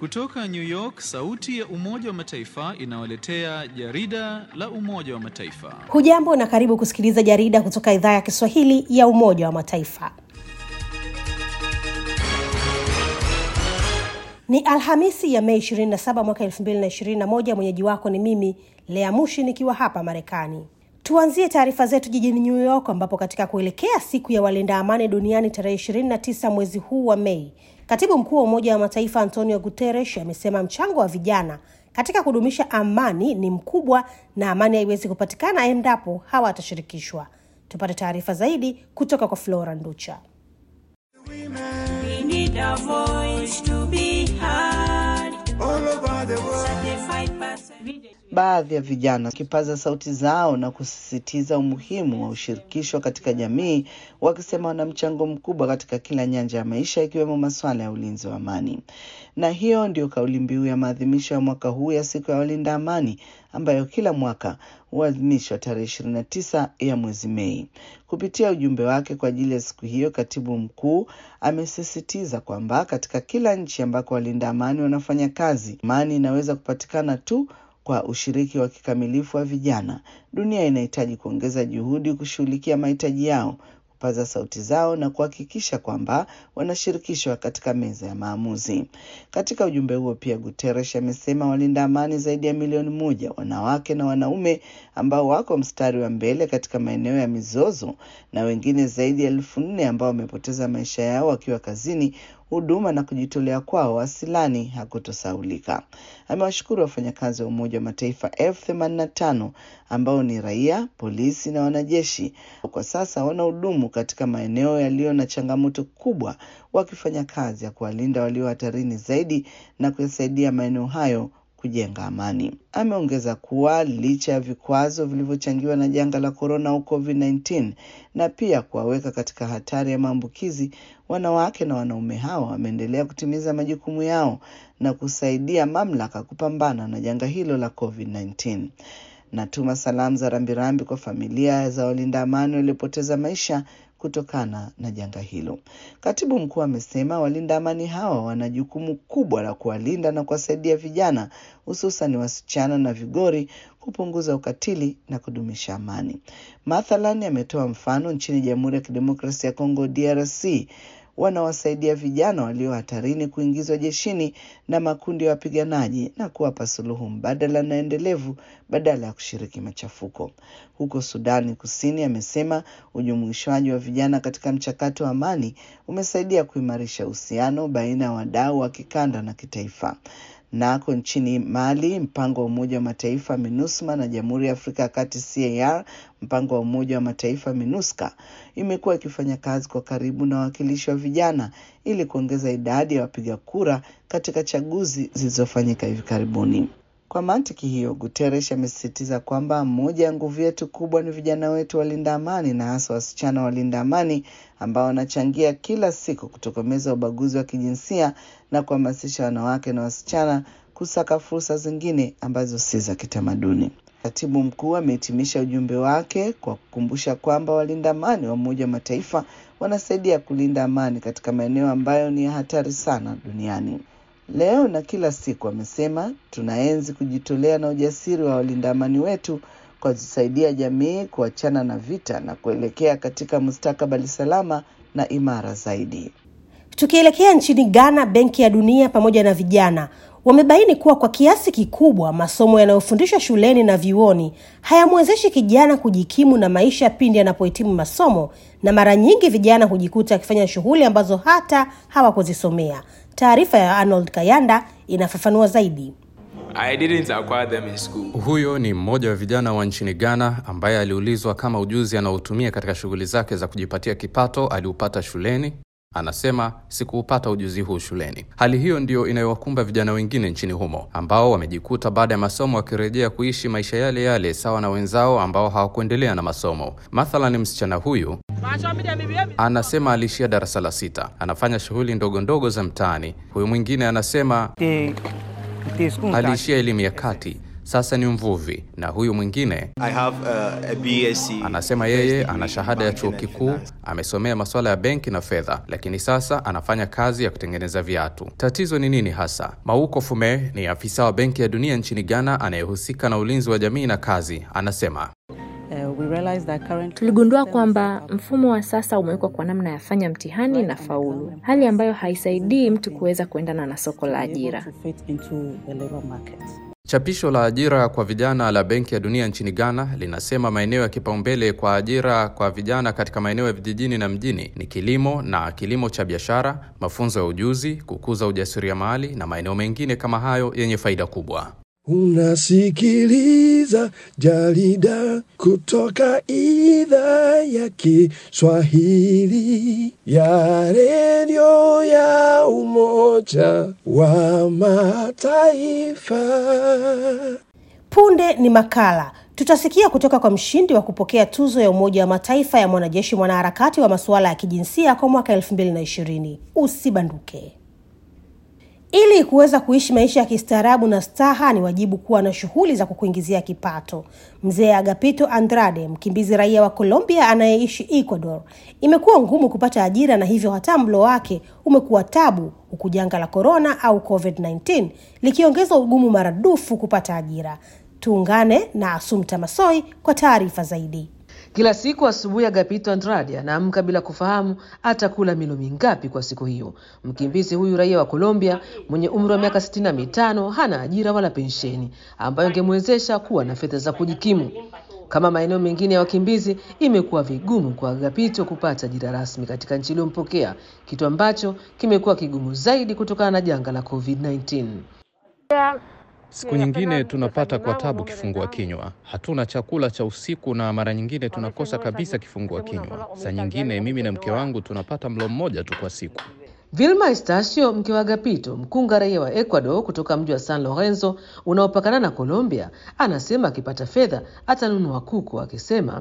Kutoka New York, sauti ya Umoja wa Mataifa inawaletea jarida la Umoja wa Mataifa. Hujambo na karibu kusikiliza jarida kutoka idhaa ya Kiswahili ya Umoja wa Mataifa. Ni Alhamisi ya Mei 27 mwaka 2021. Mwenyeji wako ni mimi Lea Mushi nikiwa hapa Marekani. Tuanzie taarifa zetu jijini New York ambapo katika kuelekea siku ya walinda amani duniani tarehe 29 mwezi huu wa Mei, katibu mkuu wa Umoja wa Mataifa Antonio Guterres amesema mchango wa vijana katika kudumisha amani ni mkubwa na amani haiwezi kupatikana endapo hawatashirikishwa. Tupate taarifa zaidi kutoka kwa Flora Nducha. We need a voice to be heard. all over the world. Certified person. Baadhi ya vijana wakipaza sauti zao na kusisitiza umuhimu wa ushirikisho katika jamii, wakisema wana mchango mkubwa katika kila nyanja ya maisha, ikiwemo masuala ya ulinzi wa amani. Na hiyo ndio kauli mbiu ya maadhimisho ya mwaka huu ya siku ya walinda amani ambayo kila mwaka huadhimishwa tarehe ishirini na tisa ya mwezi Mei. Kupitia ujumbe wake kwa ajili ya siku hiyo, katibu mkuu amesisitiza kwamba katika kila nchi ambako walinda amani wanafanya kazi, amani inaweza kupatikana tu kwa ushiriki wa kikamilifu wa vijana. Dunia inahitaji kuongeza juhudi kushughulikia mahitaji yao, kupaza sauti zao na kuhakikisha kwamba wanashirikishwa katika meza ya maamuzi. Katika ujumbe huo pia, Guterres amesema walinda amani zaidi ya milioni moja, wanawake na wanaume ambao wako mstari wa mbele katika maeneo ya mizozo na wengine zaidi ya elfu nne ambao wamepoteza maisha yao wakiwa kazini huduma na kujitolea kwao asilani hakutosaulika. Amewashukuru wafanyakazi wa Umoja wa Mataifa elfu themanini na tano ambao ni raia, polisi na wanajeshi. Kwa sasa wanahudumu katika maeneo yaliyo na changamoto kubwa, wakifanya kazi ya kuwalinda walio hatarini zaidi na kuyasaidia maeneo hayo kujenga amani. Ameongeza kuwa licha ya vikwazo vilivyochangiwa na janga la korona au COVID-19 na pia kuwaweka katika hatari ya maambukizi, wanawake na wanaume hao wameendelea kutimiza majukumu yao na kusaidia mamlaka kupambana na janga hilo la COVID-19. Natuma salamu za rambirambi kwa familia za walinda amani waliopoteza maisha kutokana na janga hilo. Katibu mkuu amesema walinda amani hawa wana jukumu kubwa la kuwalinda na kuwasaidia vijana, hususan wasichana na vigori, kupunguza ukatili na kudumisha amani. Mathalan, ametoa mfano nchini Jamhuri ya Kidemokrasia ya Kongo DRC wanawasaidia vijana walio hatarini kuingizwa jeshini na makundi ya wapiganaji na kuwapa suluhu mbadala na endelevu badala ya kushiriki machafuko. Huko Sudani Kusini, amesema ujumuishwaji wa vijana katika mchakato wa amani umesaidia kuimarisha uhusiano baina ya wadau wa kikanda na kitaifa. Nako nchini Mali, mpango wa Umoja wa Mataifa MINUSMA na Jamhuri ya Afrika ya Kati CAR, mpango wa Umoja wa Mataifa MINUSCA, imekuwa ikifanya kazi kwa karibu na wawakilishi wa vijana ili kuongeza idadi ya wapiga kura katika chaguzi zilizofanyika hivi karibuni. Kwa mantiki hiyo, Guterres amesisitiza kwamba moja ya nguvu yetu kubwa ni vijana wetu walinda amani na hasa wasichana walinda amani ambao wanachangia kila siku kutokomeza ubaguzi wa kijinsia na kuhamasisha wanawake na wasichana kusaka fursa zingine ambazo si za kitamaduni. Katibu mkuu amehitimisha ujumbe wake kwa kukumbusha kwamba walinda amani wa Umoja wa Mataifa wanasaidia kulinda amani katika maeneo ambayo ni ya hatari sana duniani. Leo na kila siku, amesema tunaenzi kujitolea na ujasiri wa walinda amani wetu kwa kusaidia jamii kuachana na vita na kuelekea katika mustakabali salama na imara zaidi. Tukielekea nchini Ghana, Benki ya Dunia pamoja na vijana wamebaini kuwa kwa kiasi kikubwa masomo yanayofundishwa shuleni na vyuoni hayamwezeshi kijana kujikimu na maisha pindi anapohitimu masomo, na mara nyingi vijana hujikuta akifanya shughuli ambazo hata hawakuzisomea. Taarifa ya Arnold Kayanda inafafanua zaidi. I didn't acquire them in school. Huyo ni mmoja wa vijana wa nchini Ghana ambaye aliulizwa kama ujuzi anaotumia katika shughuli zake za kujipatia kipato aliupata shuleni. Anasema sikuupata ujuzi huu shuleni. Hali hiyo ndiyo inayowakumba vijana wengine nchini humo ambao wamejikuta baada ya masomo wakirejea kuishi maisha yale yale sawa na wenzao ambao hawakuendelea na masomo. Mathalan, msichana huyu anasema aliishia darasa la sita, anafanya shughuli ndogo ndogo za mtaani. Huyu mwingine anasema aliishia elimu ya kati. sasa ni mvuvi, na huyu mwingine I have uh, a BSc. anasema yeye ana shahada ya chuo kikuu, amesomea masuala ya benki na fedha, lakini sasa anafanya kazi ya kutengeneza viatu. Tatizo ni nini hasa? Mauko Fume ni afisa wa Benki ya Dunia nchini Ghana anayehusika na ulinzi wa jamii na kazi, anasema Tuligundua kwamba mfumo wa sasa umewekwa kwa namna ya fanya mtihani na faulu, hali ambayo haisaidii mtu kuweza kuendana na soko la ajira. Chapisho la ajira kwa vijana la Benki ya Dunia nchini Ghana linasema maeneo ya kipaumbele kwa ajira kwa vijana katika maeneo ya vijijini na mjini ni kilimo na kilimo cha biashara, mafunzo ya ujuzi, kukuza ujasiriamali na maeneo mengine kama hayo yenye faida kubwa. Unasikiliza jarida kutoka idhaa ya Kiswahili ya redio ya Umoja wa Mataifa. Punde ni makala tutasikia kutoka kwa mshindi wa kupokea tuzo ya Umoja wa Mataifa ya mwanajeshi mwanaharakati wa masuala ya kijinsia kwa mwaka 2020. Usibanduke. Ili kuweza kuishi maisha ya kistaarabu na staha, ni wajibu kuwa na shughuli za kukuingizia kipato. Mzee Agapito Andrade, mkimbizi raia wa Colombia anayeishi Ecuador, imekuwa ngumu kupata ajira na hivyo hata mlo wake umekuwa tabu, huku janga la korona au COVID-19 likiongeza ugumu maradufu kupata ajira. Tuungane na Asumta Masoi kwa taarifa zaidi. Kila siku asubuhi Agapito Andrade anaamka bila kufahamu atakula milo mingapi kwa siku hiyo. Mkimbizi huyu raia wa Colombia mwenye umri wa miaka sitini na mitano hana ajira wala pensheni ambayo ingemwezesha kuwa na fedha za kujikimu. Kama maeneo mengine ya wakimbizi, imekuwa vigumu kwa Agapito kupata ajira rasmi katika nchi iliyompokea, kitu ambacho kimekuwa kigumu zaidi kutokana na janga la COVID-19. Siku nyingine tunapata kwa tabu kifungua kinywa, hatuna chakula cha usiku na mara nyingine tunakosa kabisa kifungua kinywa. Saa nyingine mimi na mke wangu tunapata mlo mmoja tu kwa siku. Vilma Estacio, mke wa Agapito, mkunga raia wa Ecuador kutoka mji wa San Lorenzo unaopakana na Colombia, anasema akipata fedha atanunua kuku, akisema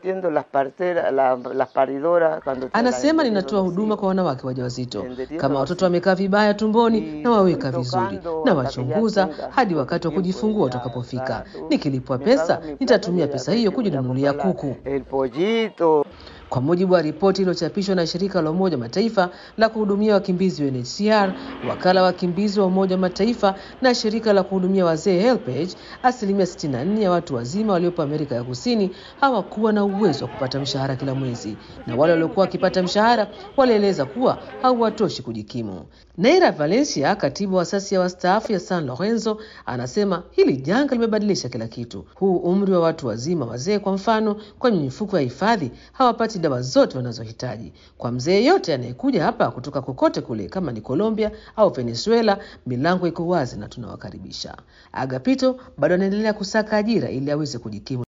anasema ninatoa huduma kwa wanawake wajawazito, kama watoto wamekaa vibaya tumboni na waweka vizuri na wachunguza hadi wakati wa kujifungua utakapofika. Nikilipwa pesa, nitatumia pesa hiyo kujinunulia kuku. Kwa mujibu wa ripoti iliyochapishwa na shirika la Umoja wa Mataifa la kuhudumia wakimbizi UNHCR, wakala wa wakimbizi wa Umoja wa Mataifa na shirika la kuhudumia wazee HelpAge, asilimia 64 ya watu wazima waliopo Amerika ya Kusini hawakuwa na uwezo wa kupata mshahara kila mwezi, na wale waliokuwa wakipata mshahara walieleza kuwa hauwatoshi kujikimu. Neira Valencia, katibu wa asasi ya wastaafu ya San Lorenzo, anasema hili janga limebadilisha kila kitu. Huu umri wa watu wazima wazee, kwa mfano, kwenye mifuko ya hifadhi hawapati dawa zote wanazohitaji. Kwa mzee yeyote anayekuja hapa kutoka kokote kule, kama ni Colombia au Venezuela, milango iko wazi na tunawakaribisha. Agapito bado anaendelea kusaka ajira ili aweze kujikimu.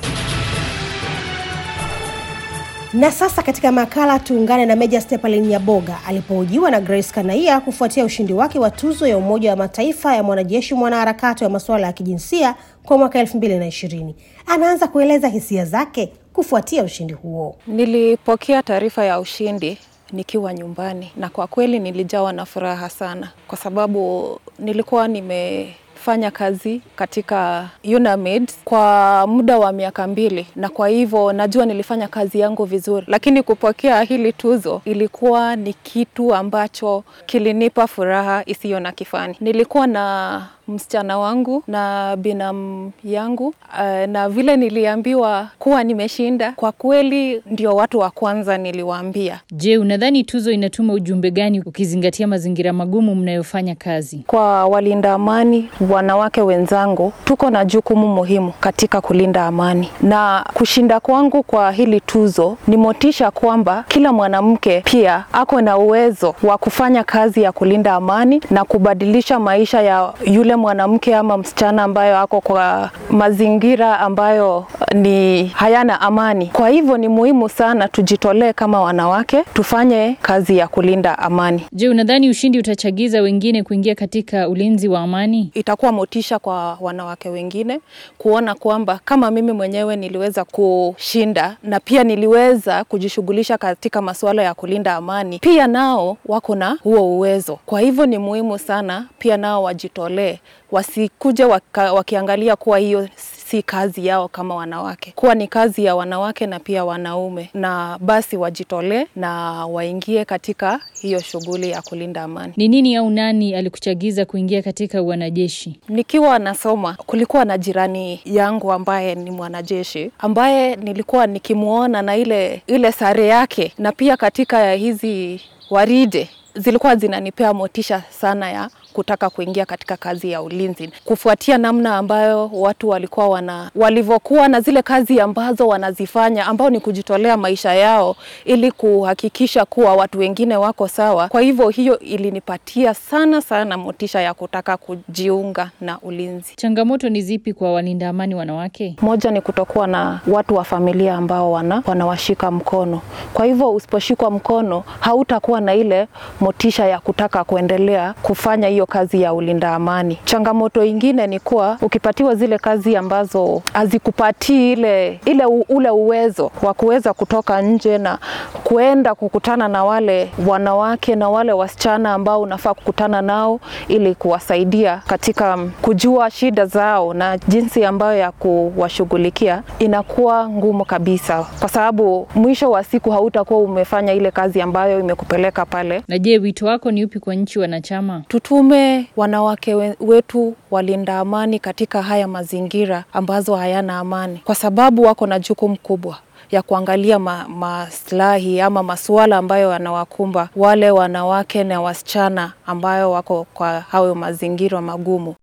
Na sasa katika makala tuungane na Meja Stepalin Nyaboga alipohojiwa na Grace Kanaia kufuatia ushindi wake wa tuzo ya Umoja wa Mataifa ya mwanajeshi mwanaharakati wa masuala ya kijinsia kwa mwaka 2020. Anaanza kueleza hisia zake kufuatia ushindi huo. Nilipokea taarifa ya ushindi nikiwa nyumbani na kwa kweli nilijawa na furaha sana, kwa sababu nilikuwa nime fanya kazi katika UNAMID kwa muda wa miaka mbili, na kwa hivyo najua nilifanya kazi yangu vizuri, lakini kupokea hili tuzo ilikuwa ni kitu ambacho kilinipa furaha isiyo na kifani. Nilikuwa na msichana wangu na binamu yangu uh, na vile niliambiwa kuwa nimeshinda, kwa kweli ndio watu wa kwanza niliwaambia. Je, unadhani tuzo inatuma ujumbe gani ukizingatia mazingira magumu mnayofanya kazi? Kwa walinda amani, wanawake wenzangu, tuko na jukumu muhimu katika kulinda amani, na kushinda kwangu kwa hili tuzo ni motisha kwamba kila mwanamke pia ako na uwezo wa kufanya kazi ya kulinda amani na kubadilisha maisha ya yule mwanamke ama msichana ambayo ako kwa mazingira ambayo ni hayana amani. Kwa hivyo ni muhimu sana tujitolee kama wanawake, tufanye kazi ya kulinda amani. Je, unadhani ushindi utachagiza wengine kuingia katika ulinzi wa amani? Itakuwa motisha kwa wanawake wengine kuona kwamba kama mimi mwenyewe niliweza kushinda na pia niliweza kujishughulisha katika masuala ya kulinda amani, pia nao wako na huo uwezo. Kwa hivyo ni muhimu sana pia nao wajitolee wasikuje waka, wakiangalia kuwa hiyo si kazi yao kama wanawake, kuwa ni kazi ya wanawake na pia wanaume, na basi wajitolee na waingie katika hiyo shughuli ya kulinda amani. Ni nini au nani alikuchagiza kuingia katika wanajeshi? Nikiwa nasoma kulikuwa na jirani yangu ambaye ni mwanajeshi ambaye nilikuwa nikimwona na ile ile sare yake, na pia katika hizi waride zilikuwa zinanipea motisha sana ya kutaka kuingia katika kazi ya ulinzi, kufuatia namna ambayo watu walikuwa wana walivyokuwa na zile kazi ambazo wanazifanya, ambao ni kujitolea maisha yao ili kuhakikisha kuwa watu wengine wako sawa. Kwa hivyo hiyo ilinipatia sana sana motisha ya kutaka kujiunga na ulinzi. Changamoto ni zipi kwa walinda amani wanawake? Moja ni kutokuwa na watu wa familia ambao wana wanawashika mkono. Kwa hivyo usiposhikwa mkono, hautakuwa na ile motisha ya kutaka kuendelea kufanya hiyo kazi ya ulinda amani. Changamoto ingine ni kuwa ukipatiwa zile kazi ambazo hazikupatii ile, ile u, ule uwezo wa kuweza kutoka nje na kuenda kukutana na wale wanawake na wale wasichana ambao unafaa kukutana nao ili kuwasaidia katika kujua shida zao na jinsi ambayo ya kuwashughulikia, inakuwa ngumu kabisa, kwa sababu mwisho wa siku hautakuwa umefanya ile kazi ambayo imekupeleka pale. Na je, wito wako ni upi kwa nchi wanachama? Tutume wanawake we- wetu walinda amani katika haya mazingira ambazo hayana amani, kwa sababu wako na jukumu kubwa ya kuangalia ma, maslahi ama masuala ambayo yanawakumba wale wanawake na wasichana ambayo wako kwa hayo mazingira magumu.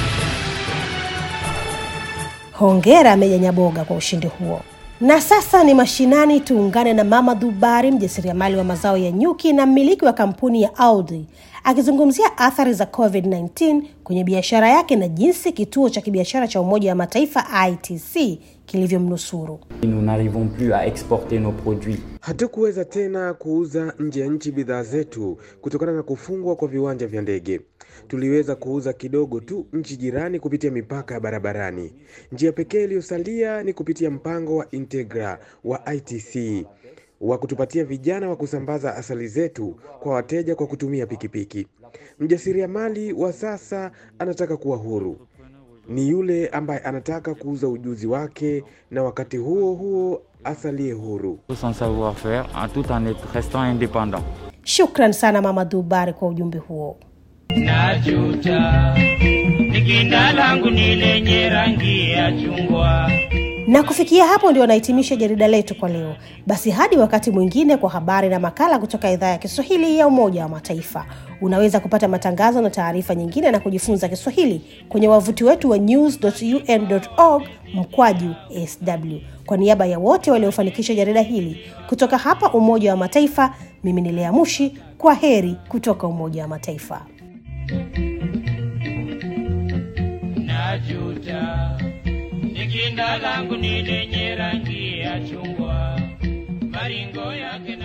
Hongera Meja Nyaboga kwa ushindi huo. Na sasa ni mashinani, tuungane na Mama Dhubari, mjasiriamali wa mazao ya nyuki na mmiliki wa kampuni ya Aldi, akizungumzia athari za COVID-19 kwenye biashara yake na jinsi kituo cha kibiashara cha Umoja wa Mataifa ITC kilivyomnusuru. Nous n'arrivons plus à exporter nos produits. Hatukuweza tena kuuza nje ya nchi bidhaa zetu kutokana na kufungwa kwa viwanja vya ndege. Tuliweza kuuza kidogo tu nchi jirani kupitia mipaka ya barabarani. Njia pekee iliyosalia ni kupitia mpango wa Integra wa ITC wa kutupatia vijana wa kusambaza asali zetu kwa wateja kwa kutumia pikipiki. Mjasiriamali wa sasa anataka kuwa huru ni yule ambaye anataka kuuza ujuzi wake na wakati huo huo asalie huru. Son savoir-faire en tout en est- restant indépendant. Shukran sana Mama Dhubari kwa ujumbe huo. Najuta nikinda langu ni lenye rangi ya chungwa. Na kufikia hapo ndio nahitimisha jarida letu kwa leo. Basi hadi wakati mwingine kwa habari na makala kutoka idhaa ya Kiswahili ya Umoja wa Mataifa. Unaweza kupata matangazo na taarifa nyingine na kujifunza Kiswahili kwenye wavuti wetu wa news.un.org mkwaju sw. Kwa niaba ya wote waliofanikisha jarida hili kutoka hapa Umoja wa Mataifa, mimi ni Lea Mushi. Kwa heri kutoka Umoja wa Mataifa. Najuta nikinda langu ni lenye rangi ya chungwa, maringo yake